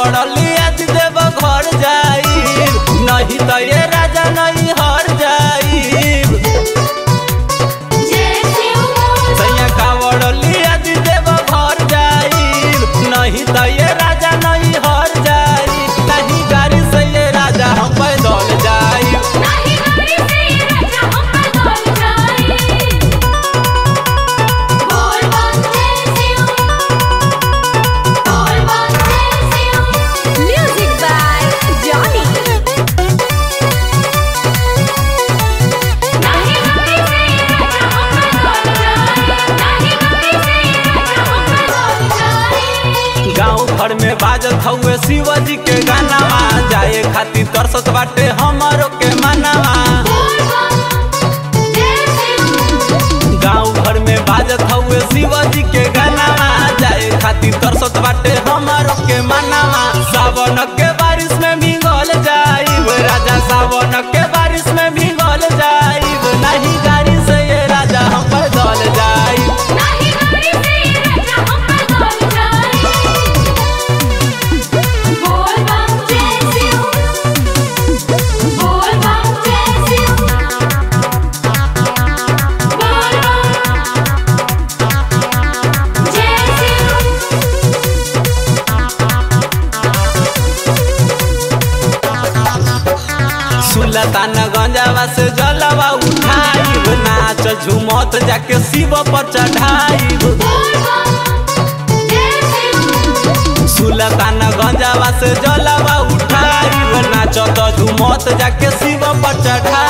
कावड़ लिया देव घर जाई नहीं तो ये राजा नहीं हर जाई जय शिव बोल सैया कावड़ लिया देव घर जाई नहीं तो ये राजा नहीं हर जाई नहीं गाड़ी से ये राजा हम पैदल जाई नहीं गाड़ी से ये राजा हम पैदल जाए बोल बम जय शिव बोल बम जय शिव म्यूजिक बाय जॉनी नहीं गाड़ी से ये राजा हम पैदल जाए नहीं गाड़ी से ये राजा हम पैदल जाए गाँव घर में बाजत हउए शिवजी के गानावा जाए खातिर तरसत बाटे हमरो के मानावा बोल बम जय शिव गाँव घर में बाजत हउए शिवजी के गानावा जाए खातिर तरसत बाटे हमरो के मानावा सावन के बारिश में भीगल जाइब राजा सावन के बारिश में भीगल जाइब नहीं गाड़ी से ये राजा हम पैदल जाइब नहीं गाड़ी से ये राजा हम पैदल जाए बोल बम जय शिव बोल बम जय शिव बोल बम जय शिव सुलतान गंजावा से जलवा उठाइब नाच झुमत जाके शिव पर चढ़ाइब बोल बम जय शिव सुलतान गंजावा से जलवा उठाइब नाचत झुमत जाके शिव पर चढ़ाइब